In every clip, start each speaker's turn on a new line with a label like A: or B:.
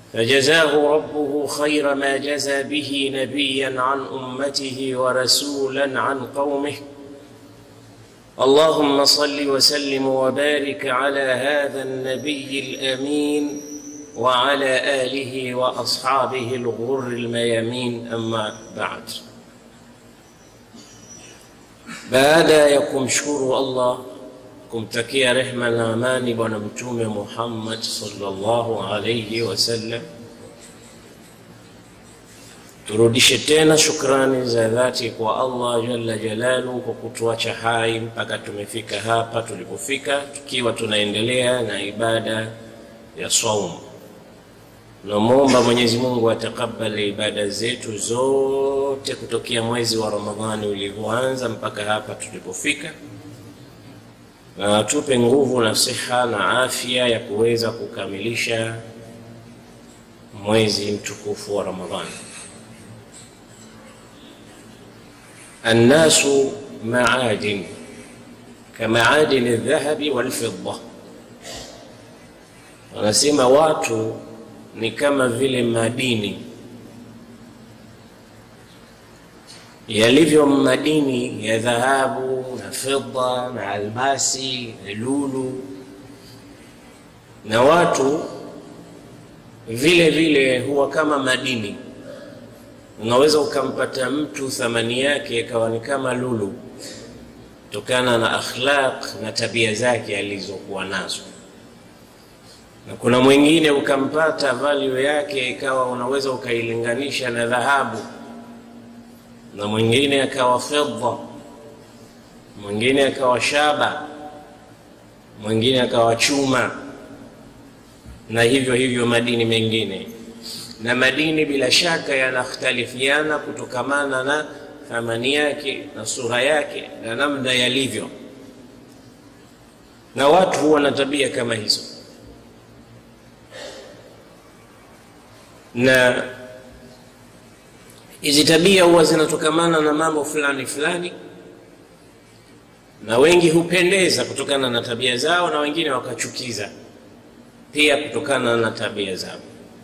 A: فجزاه ربه خير ما جزى به نبيا عن امته ورسولا عن قومه اللهم صل وسلم وبارك على هذا النبي الامين وعلى اله واصحابه الغر الميامين اما بعد baada ya kumshukuru allah kumtakia rehma na amani bwana mtume muhammad salllahu alaihi wasallam turudishe tena shukrani za dhati kwa allah jalla jalalu kwa kutuacha hai mpaka tumefika hapa tulipofika tukiwa tunaendelea na ibada ya saumu tunamwomba mwenyezi mungu atakabali ibada zetu zote kutokea mwezi wa ramadhani ulivyoanza mpaka hapa tulipofika na atupe nguvu na siha na afya ya kuweza kukamilisha mwezi mtukufu wa ramadhani annasu maadin kamaadini ldhahabi walfidda wanasema watu ni kama vile madini yalivyo madini ya dhahabu na fidda na almasi na lulu na watu vile vile huwa kama madini unaweza ukampata mtu thamani yake ikawa ni kama lulu kutokana na akhlaq na tabia zake alizokuwa nazo na kuna mwingine ukampata value yake ikawa unaweza ukailinganisha na dhahabu na mwingine akawa fedha mwingine akawa shaba mwingine akawa chuma na hivyo hivyo madini mengine na madini bila shaka yanakhtalifiana kutokamana na thamani yake na sura yake na namna yalivyo na watu huwa na tabia kama hizo na hizi tabia huwa zinatokamana na mambo fulani fulani na wengi hupendeza kutokana na tabia zao na wengine wakachukiza pia kutokana na tabia zao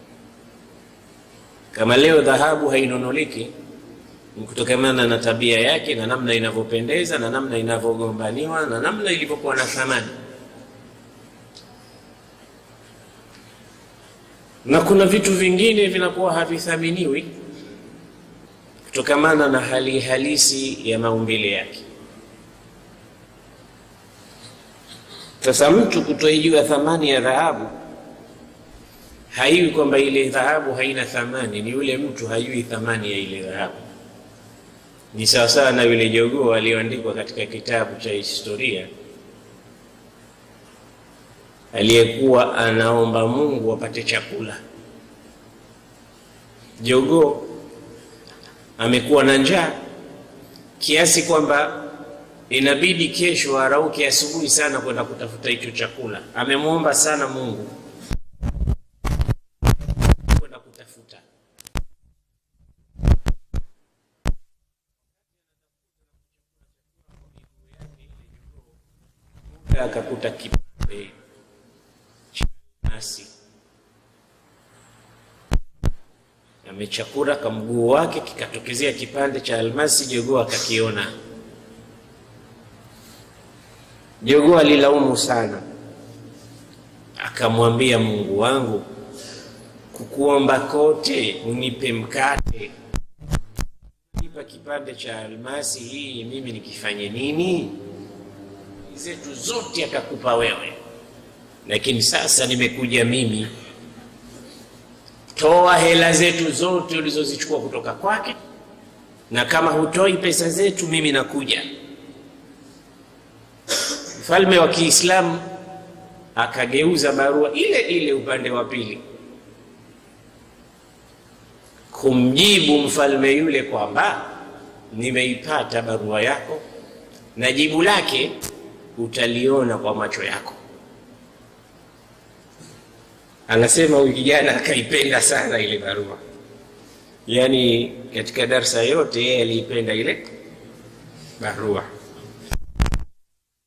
A: kama leo dhahabu hainunuliki ni kutokamana na tabia yake na namna inavyopendeza na namna inavyogombaniwa na namna ilivyokuwa na thamani na kuna vitu vingine vinakuwa havithaminiwi kutokamana na hali halisi ya maumbile yake sasa mtu kutoijua thamani ya dhahabu haiwi kwamba ile dhahabu haina thamani ni yule mtu hajui thamani ya ile dhahabu ni sawasawa na yule jogoo aliyoandikwa katika kitabu cha historia aliyekuwa anaomba mungu apate chakula jogoo amekuwa na njaa kiasi kwamba inabidi kesho arauke asubuhi sana kwenda kutafuta hicho chakula amemwomba sana mungu kwenda kutafuta akakuta kipande cha nasi amechakura kamguu wake kikatokezea kipande cha almasi jogoo akakiona jogoo alilaumu sana akamwambia mungu wangu kukuomba kote unipe mkate nipa kipande cha almasi hii mimi nikifanye nini zetu zote akakupa wewe lakini sasa nimekuja mimi toa hela zetu zote ulizozichukua kutoka kwake na kama hutoi pesa zetu mimi nakuja mfalme wa kiislamu akageuza barua ile ile upande wa pili kumjibu mfalme yule kwamba nimeipata barua yako na jibu lake utaliona kwa macho yako anasema huyu kijana akaipenda sana ile barua yaani katika darsa yote yeye aliipenda ile barua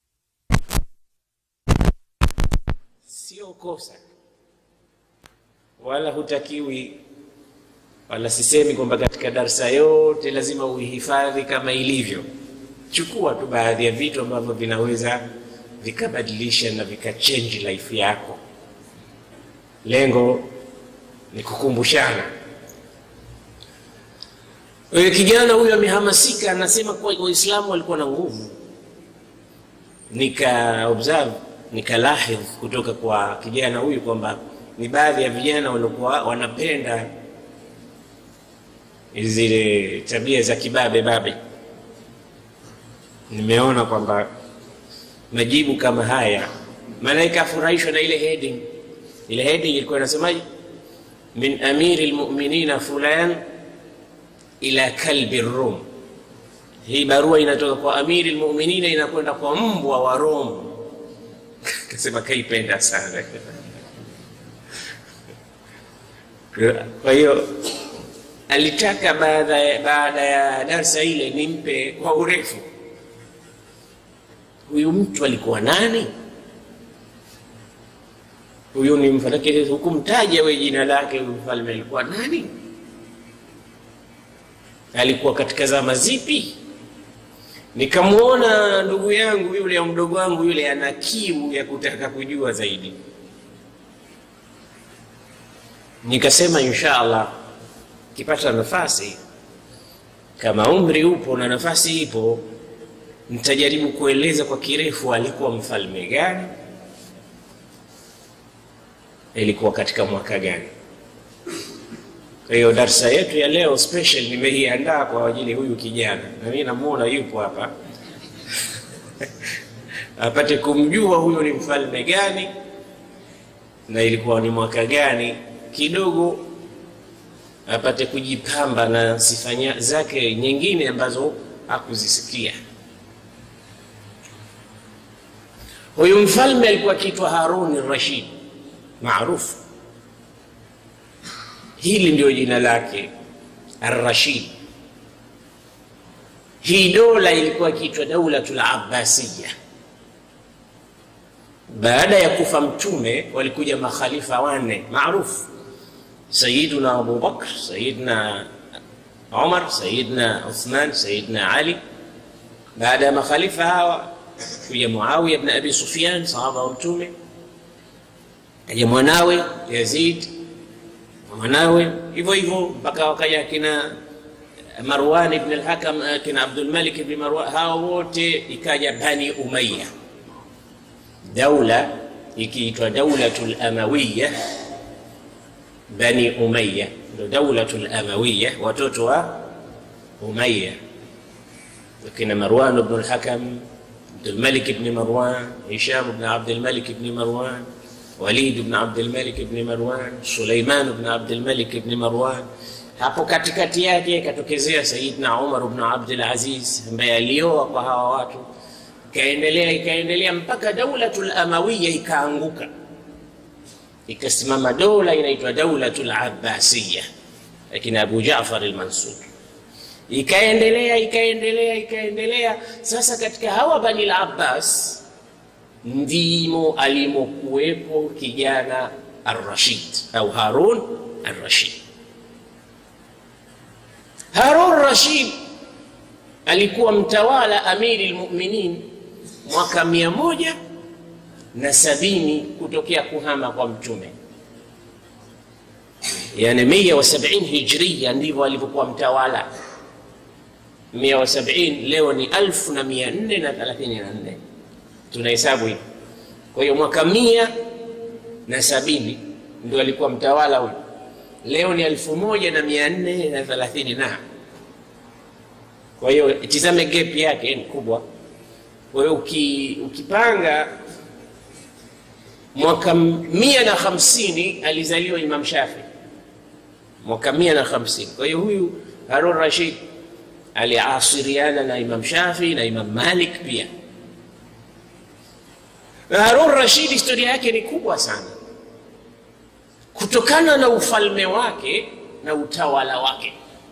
A: sio kosa wala hutakiwi wala sisemi kwamba katika darsa yote lazima uihifadhi kama ilivyo. Chukua tu baadhi ya vitu ambavyo vinaweza vikabadilisha na vikachange life yako. Lengo ni kukumbushana. Wewe kijana huyo amehamasika, anasema kuwa Waislamu walikuwa na nguvu. Nika observe nikalahidh kutoka kwa kijana huyu kwamba ni baadhi ya vijana waliokuwa wanapenda zile tabia za kibabe babe. Nimeona kwamba majibu kama haya, malaika afurahishwa na ile heading. Ile heading ilikuwa inasemaje? min amiri lmuminina fulan ila kalbi Rum. Hii barua inatoka kwa amiri lmuminina inakwenda kwa mbwa wa Rome. Kasema kaipenda sana kwa hiyo alitaka baada ya, baada ya darsa ile nimpe kwa urefu, huyu mtu alikuwa nani? Huyu ni mfalme, hukumtaja we jina lake. Huyu mfalme alikuwa nani? Alikuwa katika zama zipi? Nikamwona ndugu yangu yule au mdogo wangu yule ana kiu ya kutaka kujua zaidi, nikasema insha Allah kipata nafasi, kama umri upo na nafasi ipo, nitajaribu kueleza kwa kirefu alikuwa mfalme gani, ilikuwa katika mwaka gani. Kwa hiyo darsa yetu ya leo special nimeiandaa kwa ajili huyu kijana, na mimi namuona yupo hapa apate kumjua huyu ni mfalme gani na ilikuwa ni mwaka gani, kidogo apate kujipamba na sifa zake nyingine ambazo hakuzisikia. Huyu mfalme alikuwa akiitwa Harun Rashid maarufu Hili ndio jina lake Ar-Rashid. Hii dola ilikuwa ikiitwa Daulatul Abbasiya. Baada ya kufa Mtume walikuja makhalifa wanne maarufu, Sayyiduna Abu Bakr, Sayyidina Umar, Sayyidina Uthman, Sayyidina Ali. Baada ya makhalifa hawa kuja Muawiya ibn Abi Sufyan, sahaba wa Mtume, kaja mwanawe Yazid mwanawe hivyo hivyo mpaka wakaja kina Marwan ibn al-Hakam, kina Abdul Malik ibn Marwan, hawa wote ikaja Bani Umayya, daula ikiitwa Daulatul Amawiya. Bani Umayya ndio Daulatul Amawiya, watoto wa Umayya, kina Marwan ibn al-Hakam, Abdul Malik ibn Marwan, Hisham ibn Abdul Malik ibn Marwan Walid ibn Abdul Malik ibn Marwan, Suleiman ibn Abdul Malik ibn Marwan. Hapo katikati yake ikatokezea Sayyidina Umar ibn Abdul Aziz ambaye alioa kwa hawa watu, ikaendelea ikaendelea mpaka Daulatul Amawiya ikaanguka, ikasimama dola inaitwa Daulatul Abbasiya, lakini Abu Jaafar al-Mansur ikaendelea ikaendelea ikaendelea. Sasa katika hawa Bani al-Abbas ndimo alimokuwepo kijana Ar-Rashid au Harun Ar-Rashid. Harun Rashid alikuwa mtawala amiri lmuminin mwaka mia moja na sabini kutokea kuhama kwa Mtume, yani mia wa sabini hijria, ndivyo alivyokuwa mtawala. mia wa sabini leo ni alfu na mia nne na thelathini na nne tunahesabu hivi. Kwa hiyo mwaka mia na sabini ndio alikuwa mtawala huyu. Leo ni elfu moja na mia nne na thelathini na kwa hiyo tizame gap yake ni kubwa. Kwa hiyo uki, ukipanga mwaka mia na hamsini alizaliwa Imam Shafi, mwaka mia na hamsini. Kwa hiyo huyu Harun Rashid aliasiriana na Imam Shafi na Imam Malik pia na Harun Rashid historia yake ni kubwa sana, kutokana na ufalme wake na utawala wake.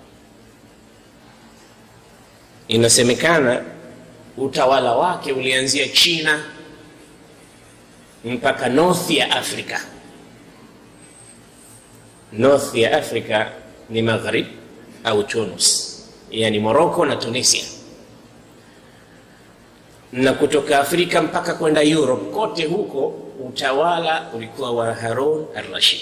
A: Inasemekana utawala wake ulianzia China mpaka north ya Afrika, north ya Afrika ni Maghrib au Tunis, yani Morocco na Tunisia, na kutoka Afrika mpaka kwenda Europe, kote huko utawala ulikuwa wa Harun al-Rashid.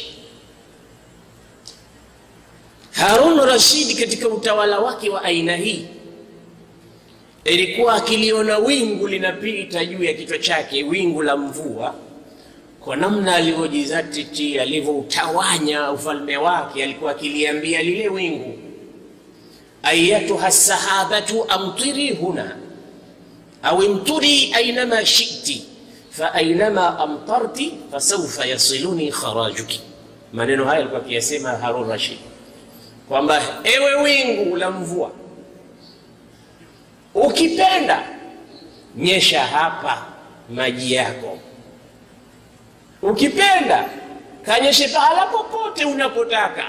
A: Harun Rashid katika utawala wake wa aina hii ilikuwa akiliona wingu linapita juu ya kichwa chake, wingu la mvua, kwa namna alivyojizatiti, alivyoutawanya ufalme wake, alikuwa akiliambia lile wingu, ayatuha sahabatu amtiri huna au imturi ainama shiti fa ainama amtarti fasaufa yasiluni kharajuki. Maneno haya alikuwa akiyasema Harun Rashid kwamba ewe wingu la mvua, ukipenda nyesha hapa maji yako, ukipenda kanyeshe pahala popote unapotaka,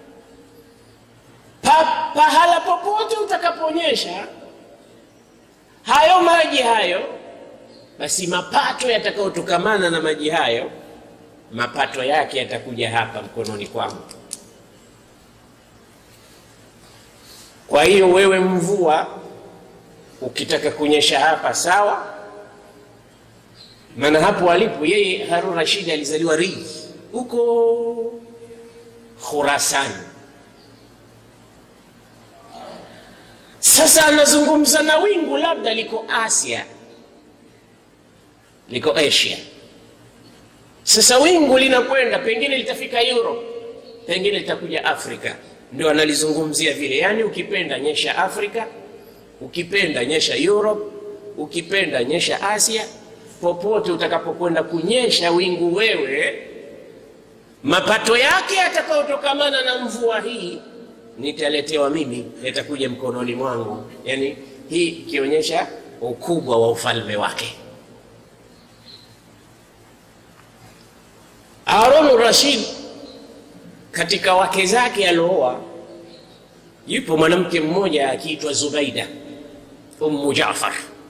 A: pa, pahala popote utakaponyesha hayo maji hayo, basi mapato yatakayotokamana na maji hayo, mapato yake yatakuja hapa mkononi kwangu. Kwa hiyo wewe mvua ukitaka kunyesha hapa sawa, maana hapo alipo yeye Harun Rashid alizaliwa Rij huko Khurasan. Sasa anazungumza na wingu, labda liko Asia, liko Asia. Sasa wingu linakwenda, pengine litafika Europe, pengine litakuja Afrika ndio analizungumzia vile, yaani ukipenda nyesha Afrika, ukipenda nyesha Europe, ukipenda nyesha Asia, popote utakapokwenda kunyesha wingu wewe, mapato yake yatakayotokamana na mvua hii nitaletewa mimi, yatakuja mkononi mwangu. Yani hii ikionyesha ukubwa wa ufalme wake. Harun Rashid katika wake zake alooa, yupo mwanamke mmoja akiitwa Zubaida ummu Jaafar.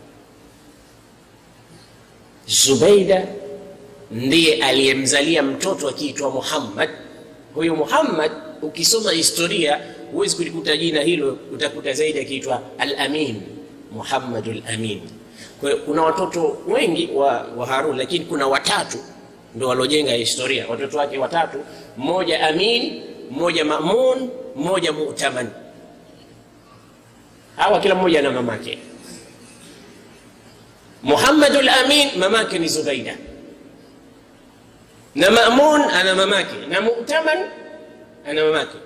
A: Zubaida ndiye aliyemzalia mtoto akiitwa Muhammad. Huyu Muhammad, ukisoma historia huwezi kulikuta jina hilo, utakuta zaidi akiitwa Al-Amin, Muhammadul Amin. Kwa hiyo kuna watoto wengi wa, wa Harun, lakini kuna watatu ndo waliojenga historia, watoto wake watatu, mmoja Amin, mmoja Mamun, mmoja Mu'taman. Hawa kila mmoja na mamake. Muhammadul Amin mamake ni Zubaida, na Mamun ana mamake, na Mu'taman ana mamake.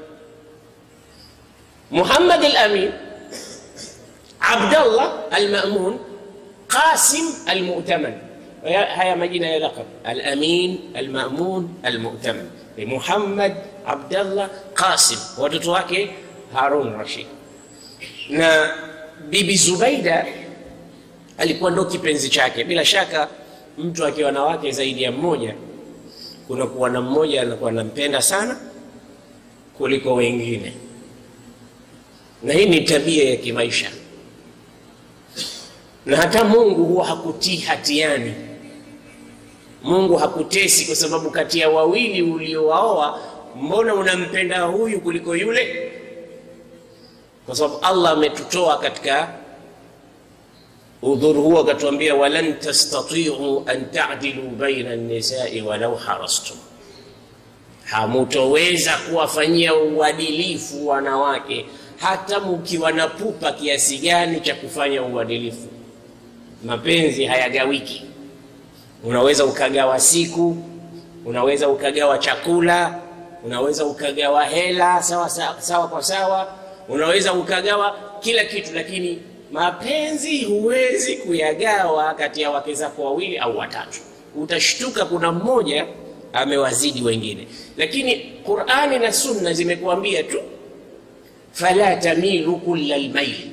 A: Muhammad al-Amin, Abdallah al-Mamun, Qasim al-Mu'taman haya majina ya laqab Al-Amin, Al-Mamun, Al-Mu'taman. Muhammad, Abdallah, Qasim, watoto wake Harun Rashid. Na Bibi Zubaida alikuwa ndo kipenzi chake. Bila shaka mtu akiwa na wake zaidi ya mmoja, kuna kuwa na mmoja anakuwa anampenda sana kuliko wengine, na hii ni tabia ya kimaisha, na hata Mungu huwa hakutii hatiani Mungu hakutesi kwa sababu kati ya wawili uliowaoa, mbona unampenda huyu kuliko yule? Kwa sababu Allah ametutoa katika udhuru huo, akatuambia walan tastatiu an ta'dilu baina an-nisai walau harastum, hamutoweza kuwafanyia uadilifu wanawake hata mkiwa na pupa kiasi gani cha kufanya uadilifu. Mapenzi hayagawiki Unaweza ukagawa siku, unaweza ukagawa chakula, unaweza ukagawa hela sawa, sawa, sawa kwa sawa, unaweza ukagawa kila kitu, lakini mapenzi huwezi kuyagawa kati ya wake zako wawili au watatu. Utashtuka kuna mmoja amewazidi wengine, lakini Qur'ani na Sunna zimekuambia tu fala tamilu kulla lmaili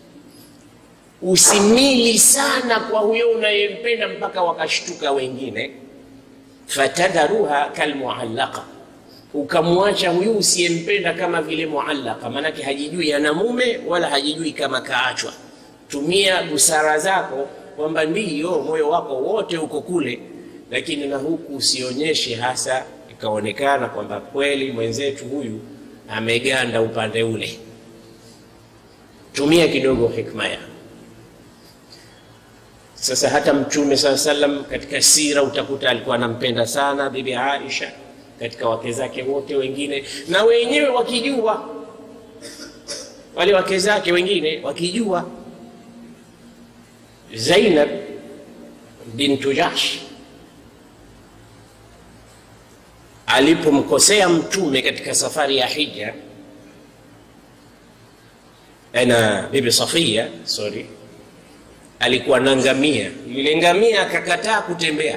A: usimili sana kwa huyo unayempenda mpaka wakashtuka wengine. fatadharuha kalmuallaqa, ukamwacha huyu usiyempenda kama vile muallaqa, maanake hajijui ana mume wala hajijui kama kaachwa. Tumia busara zako kwamba ndiyo moyo wako wote uko kule, lakini na huku usionyeshe hasa ikaonekana kwamba kweli mwenzetu huyu ameganda upande ule. Tumia kidogo hikma ya sasa. Hata Mtume saa salam katika sira utakuta alikuwa anampenda sana bibi Aisha katika wake zake wote wengine, na wenyewe wakijua, wale wake zake wengine wakijua. Zainab bintu Jahsh alipomkosea Mtume katika safari ya hija na bibi Safia, sorry, alikuwa na ngamia. Yule ngamia akakataa kutembea.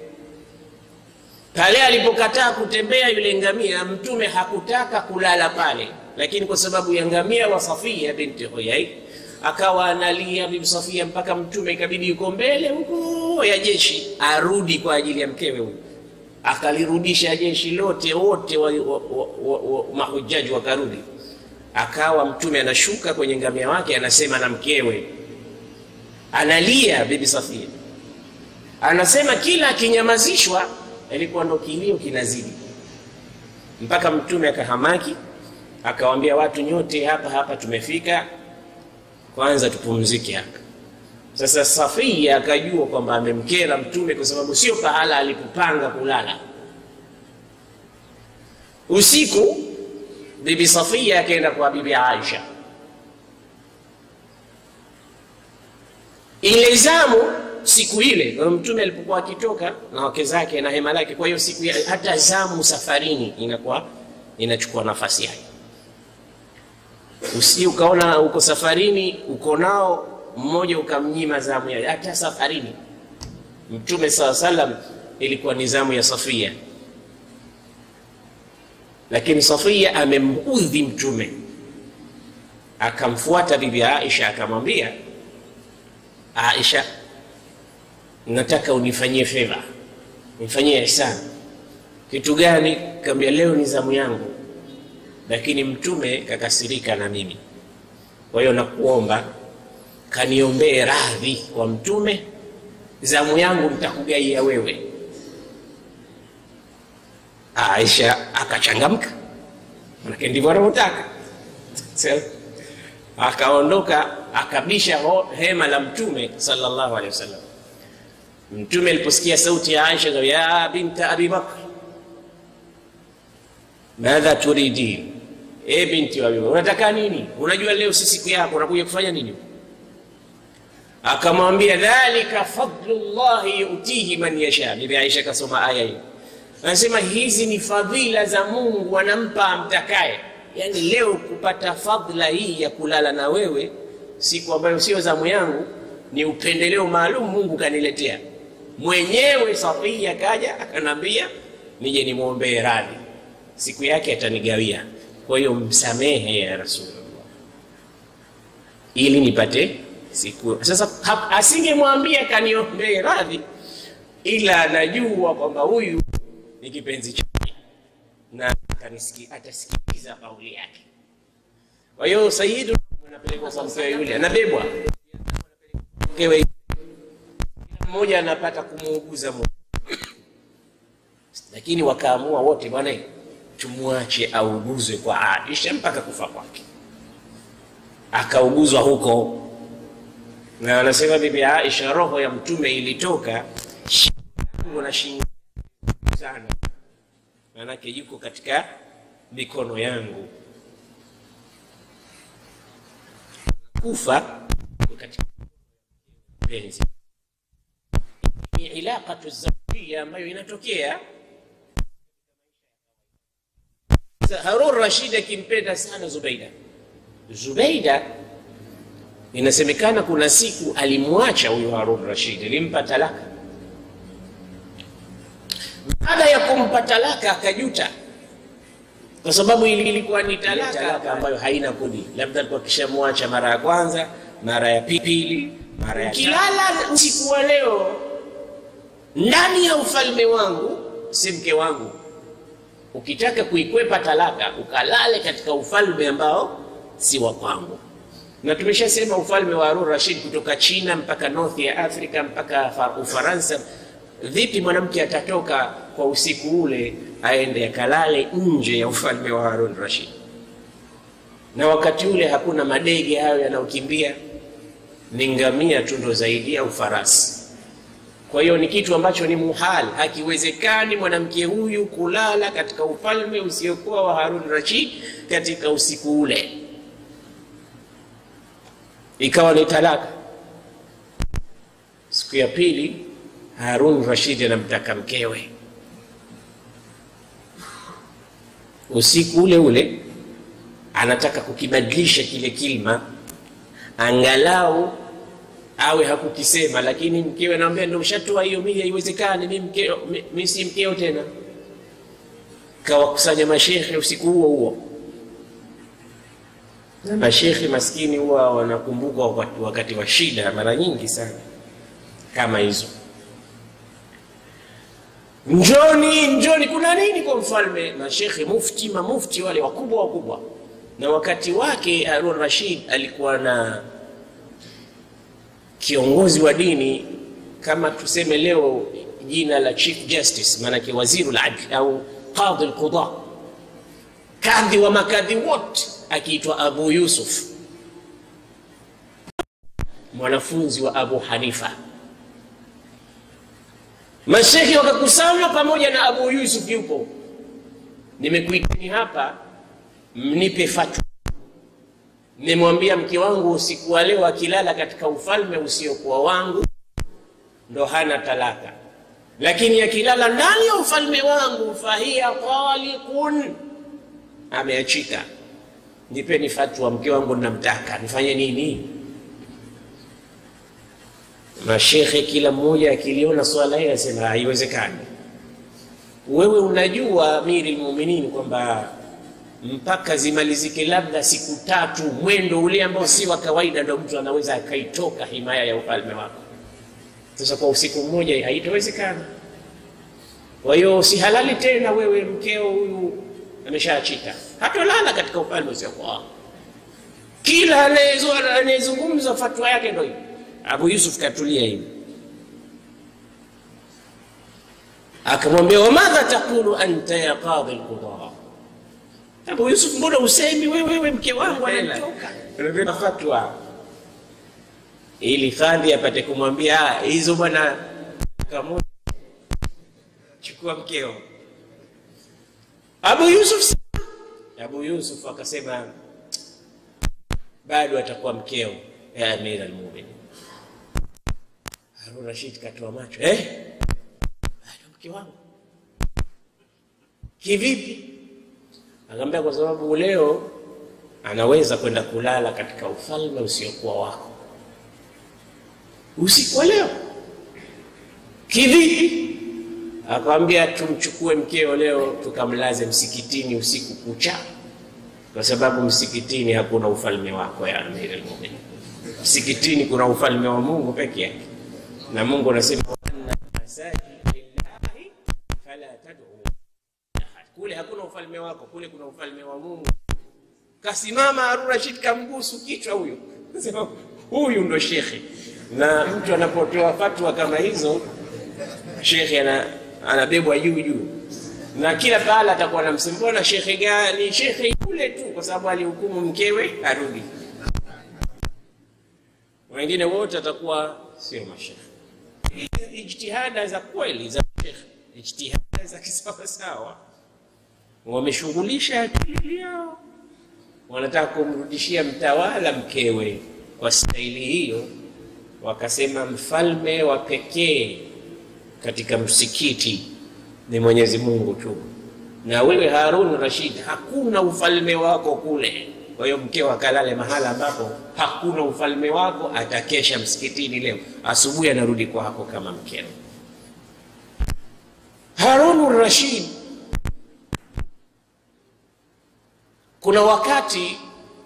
A: Pale alipokataa kutembea yule ngamia, Mtume hakutaka kulala pale, lakini kwa sababu ya ngamia wa Safia binti Huyai akawa analia bibi Safia mpaka Mtume ikabidi yuko mbele huko ya jeshi arudi kwa ajili ya mkewe huyu akalirudisha jeshi lote wote wa, wa, wa, wa, mahujaji wakarudi. Akawa Mtume anashuka kwenye ngamia wake anasema na mkewe, analia bibi Safia, anasema kila akinyamazishwa ilikuwa ndo kilio kinazidi, mpaka Mtume akahamaki akawaambia watu nyote hapa hapa tumefika, kwanza tupumzike hapa. Sasa Safia akajua kwamba amemkera Mtume kwa sababu sio pahala alipopanga kulala. Usiku bibi Safia akaenda kwa bibi Aisha. Ile zamu siku ile Mtume alipokuwa akitoka na wake zake na hema lake, kwa hiyo siku ya, hata zamu safarini inakuwa inachukua nafasi yake. Usi ukaona uko safarini uko nao mmoja ukamnyima zamu ya hata safarini. Mtume saa salam ilikuwa ni zamu ya Safia, lakini Safia amemudhi Mtume, akamfuata bibi Aisha akamwambia, Aisha, nataka unifanyie feva, nifanyie ihsani. Kitu gani? Kaambia, leo ni zamu yangu, lakini Mtume kakasirika na mimi, kwa hiyo nakuomba kaniombee radhi kwa Mtume, zamu yangu nitakugaia wewe. Aisha akachangamka, manake ndivyo anavyotaka. Akaondoka akabisha hema la Mtume sallallahu alaihi wasallam. Mtume aliposikia sauti ya Aisha, ya binta Abi Bakr, madha turidin, e binti wa Abi Bakr, unataka nini? Unajua leo si siku yako, unakuja kufanya nini? Akamwambia, dhalika fadlullahi yutihi man yasha. Bibi Aisha kasoma aya hiyo, anasema hizi ni fadhila za Mungu anampa amtakaye. Yani leo kupata fadhila hii ya kulala na wewe siku ambayo sio zamu yangu, ni upendeleo maalum Mungu kaniletea mwenyewe. Safia kaja akanambia nije nimwombee radhi, siku yake atanigawia, kwa hiyo msamehe ya Rasulullah ili nipate siku. Sasa asingemwambia kaniombee radhi, ila anajua kwamba huyu ni kipenzi chake na atasikiliza kauli yake. Kwa hiyo Sayyidu anapelekwa kwa mkewe yule, anabebwa mkewe, mmoja anapata kumuuguza mmoja, lakini wakaamua wote, bwana, tumwache auguzwe kwa Aisha mpaka kufa kwake. Akauguzwa huko, na anasema Bibi Aisha, roho ya Mtume ilitoka shingo na shingo sana, maanake yuko katika mikono yangu kufa katika penzi ni ilaqatu zawjia ambayo inatokea. Harun Rashid akimpenda sana Zubaida. Zubaida inasemekana kuna siku alimwacha huyo Harun Rashid, alimpa talaka. Baada ya kumpa talaka akajuta kwa sababu ilikuwa ni talaka ambayo haina kudi, labda alikuwa kishamwacha mara ya kwanza, mara ya pili, mara ya kilala. Usiku wa leo ndani ya ufalme wangu, si mke wangu. Ukitaka kuikwepa talaka, ukalale katika ufalme ambao si wa kwangu. Na tumeshasema ufalme wa Harun Rashid kutoka China mpaka North ya Afrika mpaka Ufaransa. Vipi mwanamke atatoka kwa usiku ule aende akalale nje ya ufalme wa Harun Rashid, na wakati ule hakuna madege hayo yanayokimbia, ni ngamia tu ndo zaidi au farasi. Kwa hiyo ni kitu ambacho ni muhal, hakiwezekani mwanamke huyu kulala katika ufalme usiokuwa wa Harun Rashid katika usiku ule, ikawa ni talaka. Siku ya pili Harun Rashid anamtaka mkewe usiku ule ule, anataka kukibadilisha kile kilma angalau awe hakukisema, lakini mkewe anamwambia ndio ushatoa hiyo, mimi haiwezekani, mimi mkeo, mimi si mkeo tena. Kawakusanya mashekhe usiku huo huo, na mashekhe maskini huwa wanakumbuka wakati, wakati wa shida mara nyingi sana kama hizo. Njoni, njoni, kuna nini kwa mfalme? Mashekhe mufti, mamufti wale wakubwa wakubwa, na wakati wake Harun Rashid alikuwa na kiongozi wa dini kama tuseme leo jina la chief justice, maanake waziru ladl au qadhi alqudha, kadhi wa makadhi wote, akiitwa Abu Yusuf, mwanafunzi wa Abu Hanifa. Mashekhi wakakusanywa pamoja na Abu Yusuf yupo, nimekuiteni hapa mnipe fatwa Nimemwambia mke wangu usiku wa leo akilala katika ufalme usiokuwa wangu ndo hana talaka, lakini akilala ndani ya ufalme wangu fahiya talikun, ameachika. Nipeni fatwa, mke wangu namtaka, nifanye nini? Mashekhe kila mmoja akiliona swala hili asema haiwezekani. Wewe unajua Amiri Almu'minin kwamba mpaka zimalizike labda siku tatu, mwendo ule ambao si wa kawaida, ndo mtu anaweza akaitoka himaya ya ufalme wako. Sasa kwa usiku mmoja haitawezekana. Kwa hiyo si halali tena, wewe mkeo huyu ameshaachika, hatolala katika ufalme usiokuwa wako. Kila anayezungumza fatwa yake ndo hiyo. Abu Yusuf katulia hivi, akamwambia wamadha taqulu anta ya qadhi alqudha Abu Yusuf, mbona usemi wewe wewe mke wangu anatoka? Unapenda fatwa ili kadhi apate kumwambia hizo bwana, kama chukua mkeo. Abu Yusuf Abu Yusuf akasema bado atakuwa mkeo ya Amir al-Mu'minin. Harun Rashid katoa macho, eh, bado mke wangu kivipi? Akamwambia kwa sababu leo anaweza kwenda kulala katika ufalme usiokuwa wako usiku wa leo. Kivipi? Akamwambia tumchukue mkeo leo tukamlaze msikitini usiku kucha, kwa sababu msikitini hakuna ufalme wako ya Amir al-Mu'minin. Msikitini kuna ufalme wa Mungu peke yake, na Mungu anasema anna masajid lillahi fala tad'u kule hakuna ufalme wako, kule kuna ufalme wa Mungu. Kasimama Harun Rashid kambusu kichwa huyo, sema huyu ndo shekhe. Na mtu anapotoa fatwa kama hizo, shekhe ana, anabebwa juu juu, na kila pahala atakuwa namsema mbona shekhe gani? Shekhe yule tu, kwa sababu alihukumu mkewe arudi. Wengine wote atakuwa sio mashekhe. Ijtihada za kweli za shekhe, ijtihada za kisawasawa wameshughulisha akili yao, wanataka kumrudishia mtawala mkewe. Kwa staili hiyo, wakasema mfalme wa pekee katika msikiti ni Mwenyezi Mungu tu, na wewe Harun Rashid, hakuna ufalme wako kule. Kwa hiyo mkeo akalale mahala ambapo hakuna ufalme wako, atakesha msikitini leo, asubuhi anarudi kwako kama mkeo. Harun Rashid kuna wakati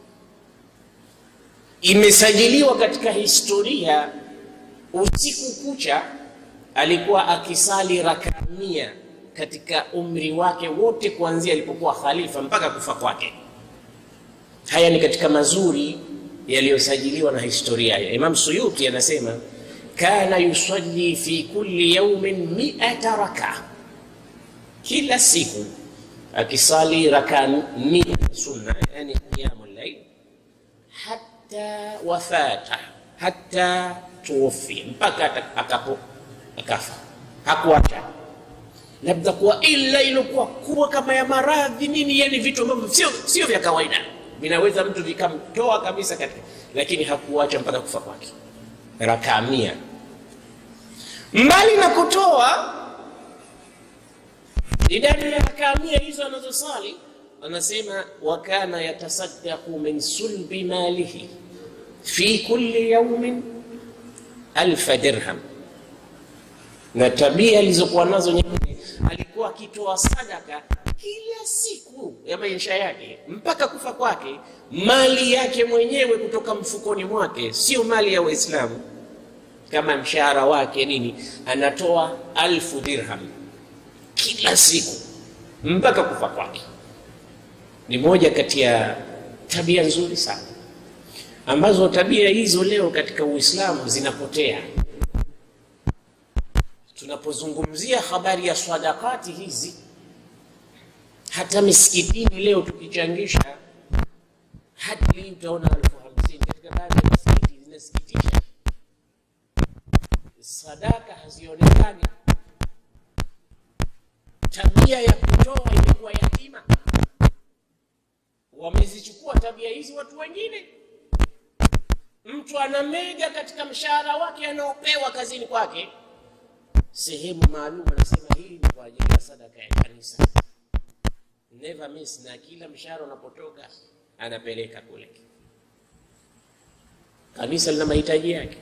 A: imesajiliwa katika historia, usiku kucha alikuwa akisali rakaa mia katika umri wake wote, kuanzia alipokuwa khalifa mpaka kufa kwake. Haya ni katika mazuri yaliyosajiliwa na historia ya Imam Suyuti, anasema kana yusalli fi kulli yawmin mi'ata raka, kila siku akisali raka mia sunna, yani qiyamu llail hata wafata hata tuwafia, mpaka akapo akafa, hakuacha labda kuwa ila ilokuwa kubwa kama ya maradhi nini, yani vitu ambavyo sio sio vya kawaida, vinaweza mtu vikamtoa kabisa katika, lakini hakuacha mpaka kufa kwake, raka mia. Mbali na kutoa idadi ya raka mia hizo anazosali, anasema wa kana yatasaddaqu min sulbi malihi fi kulli yaumin alfa dirham, na tabia alizokuwa nazo nyingine, alikuwa akitoa sadaka kila siku ya maisha yake mpaka kufa kwake, mali yake mwenyewe kutoka mfukoni mwake, sio mali ya Waislamu kama mshahara wake nini, anatoa alfu dirham kila siku mpaka kufa kwake. Ni moja kati ya tabia nzuri sana ambazo tabia hizo leo katika Uislamu zinapotea. Tunapozungumzia habari ya sadakati hizi, hata misikitini leo tukichangisha hadi utaona elfu hamsini katika baadhi ya misikiti zinasikitisha, sadaka hazionekani. Tabia ya kutoa imekuwa yatima, wamezichukua tabia hizi watu wengine. Mtu anamega katika mshahara wake anaopewa kazini kwake sehemu maalum, anasema hii ni kwa ajili ya sadaka ya kanisa, never miss, na kila mshahara unapotoka anapeleka kule. Kanisa lina mahitaji yake.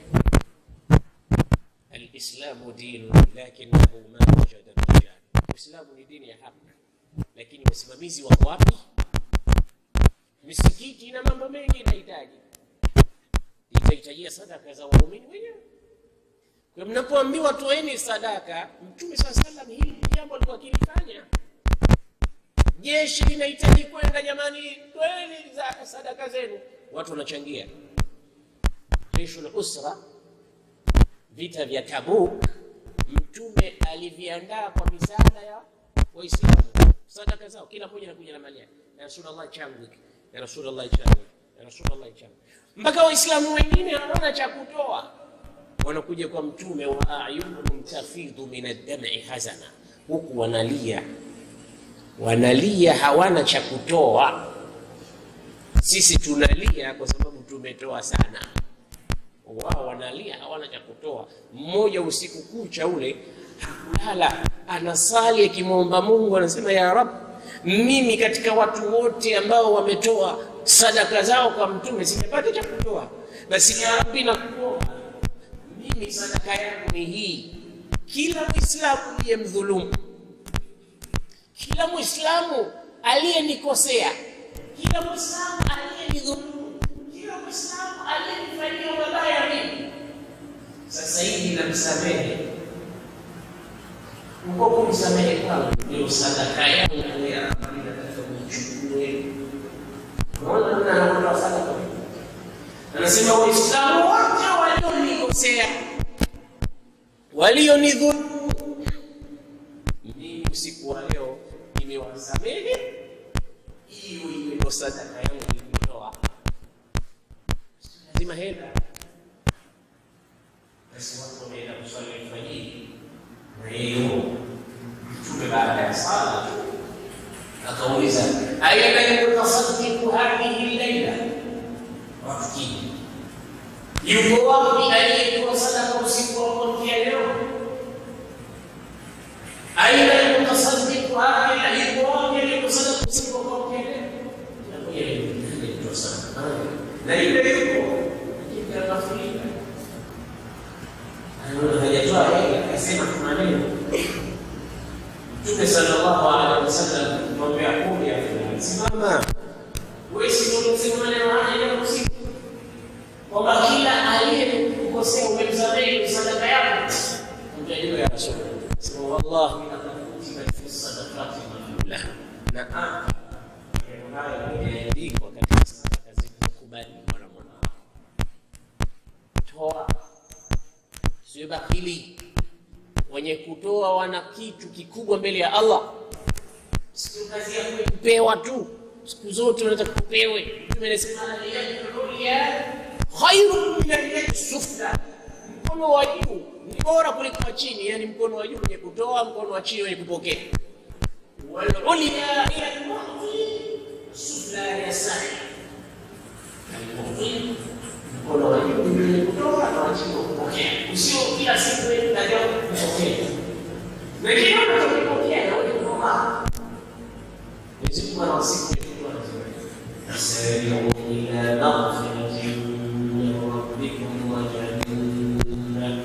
A: Alislamu dinu lakinahu ma wajada rijal, Uislamu ni dini ya haki, lakini wasimamizi wako wapi? Misikiti ina mambo mengi inahitaji itahitajia sadaka za waumini wenyewe. Kwa mnapoambiwa toeni sadaka, Mtume saa salam hili jambo alikuwa akilifanya. Jeshi linahitaji kwenda, jamani, toeni za sadaka zenu, watu wanachangia. Jeshul usra, vita vya Tabuk, Mtume aliviandaa kwa misaada ya Waislamu, sadaka zao, kila mmoja anakuja na mali yake, ya Rasulullah changu hiki, ya Rasulullah changu, ya Rasulullah changu mpaka Waislamu wengine hawana cha kutoa, wanakuja kwa Mtume, wa ayunuhum tafidhu min ad-dam'i hazana, huku wanalia wanalia, hawana cha kutoa. Sisi tunalia kwa sababu tumetoa sana, wao wanalia hawana cha kutoa. Mmoja usiku kucha ule hakulala, anasali akimwomba Mungu, anasema ya Rab, mimi katika watu wote ambao wametoa sadaka zao kwa mtume sijapata cha kutoa, basi ya Rabbi, nakuomba mimi sadaka yangu ni hii. Kila Mwislamu aliyemdhulumu, kila Mwislamu aliyenikosea, kila Mwislamu aliyenidhulumu, kila Mwislamu aliyenifanyia mabaya mimi, sasa hivi namsamehe. Uko kumsamehe kwangu ndio sadaka yangu ya Rabbi, nataka unichukue Anasema Waislamu wote walionikosea, walionidhulumu, mimi usiku wa leo nimewasamehe. Hiyo iwe sadaka yangu nilitoa, lazima hela. Basi watu wameenda kuswali alfajiri, na hiyo Mtume baada ya sala akauliza aina yutasaddiqu hadhihi llaila, wafikiri yuko wapi aliyetoa sadaka usiku wa kuamkia leo? Aina yutasaddiqu hadhihi, yuko wapi aliyetoa sadaka usiku wa kuamkia leo? Aliyetoa sadaka na yule yuko akafurika, hajatoa hela, akasema kuna neno Mtume sallallahu alaihi wasallam mwambia kumi ya simama, wewe si unasema maneno haya ya usiku kwamba kila aliyekukosea umemsamehe sadaka yako. Mtajua ya Rasul sema wallahi laqad fi sadaqati maqbula, na hapa haya yameandikwa katika sadaka zilizokubali mara moja. Toa, sio bakili wenye kutoa wana kitu kikubwa mbele ya Allah. sio kazi ya kupewa tu siku zote unataka kupewe. Mtume anasema ya khairu min al sufla, mkono wa juu ni bora kuliko wa chini, yani mkono wa juu wenye kutoa, mkono wa chini wenye kupokea. Wal ulya hiya al-mu'ti, sufla ya sahi. Al-mu'ti, mkono wa juu ni wenye kutoa na wa chini kupokea. Usio kila siku wewe ndio kupokea. Wengine wanapokea na wewe kutoa. Mwenyezi Mungu anawasifu سارعوا إلى مغفرة من ربكم وجنة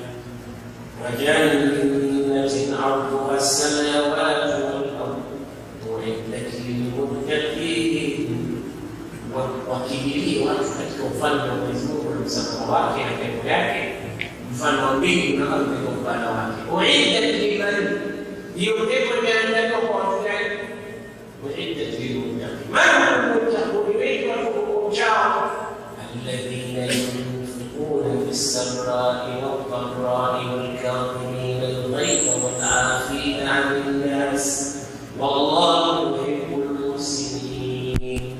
A: وجنة عرضها السماوات والأرض أعدت للمتقين wakimbilie watu katika ufalme wa Mwenyezi Mungu na msamaha wake na pepo yake, mfano wa mbingu na ardhi kwa upana wake. Uiddat liman, hiyo pepo imeandaliwa kwa watu gani? Uiddat lilmuttaqin. Man almuttaqun, wengi watu wachao, alladhina yunfiquna fi ssarai wadharai walkadhimina alghayza walafina ani nnas wallahu yuhibbul muhsinin.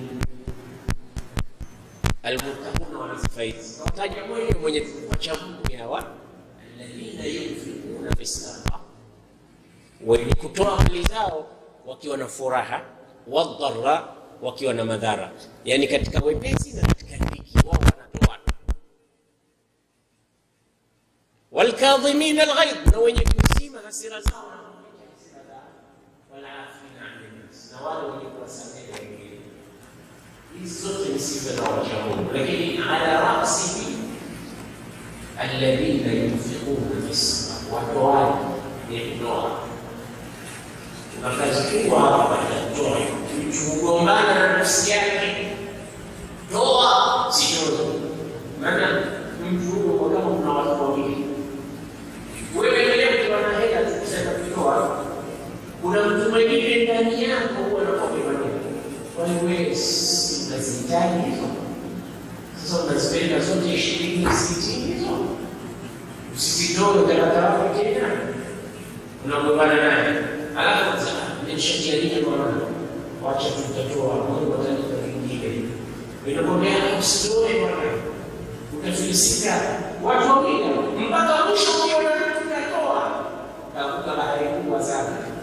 A: Almuttaquna wana sifa hizi, wataja mwenye mwenye wacha Mungu hawa, alladhina yunfiquna fi ssarai, wenye kutoa mali zao wakiwa na furaha, wadhara wakiwa na madhara, yani katika wepesi na katika dhiki, wao wanatoa. Walkadhimina alghaidh, na wenye kuzima hasira zao na kuficha hasira zao, walafina ani nnas, na wale wenye kuwasamehe wengine. Hizi zote ni sifa za wacha Mungu, lakini ala rasihi alladhina yunfiquna fi ssarai, watoaji ni kutoa akazikuwa hapa atatoa kugombana na nafsi yake, toa sitoe. Maana mtu huyo kwa kama kuna watu wawili, wewe endelea ukiwa na hela tu kusema kutoa, kuna mtu mwingine ndani yako huwa anakwambia maneno, kwani wewe unazihitaji hizo? Sasa unazipenda zote ishirini sitini hizo, usizitoe utakata wapi tena? Unagombana naye alafu nimeshajialia bwana, wacha tutatoa Mungu atanipa kingine. Inakwambia usitoe bwana, utafilisika. Watu wawili mpaka mwisho ukiona tutatoa, takuta bahari kubwa sana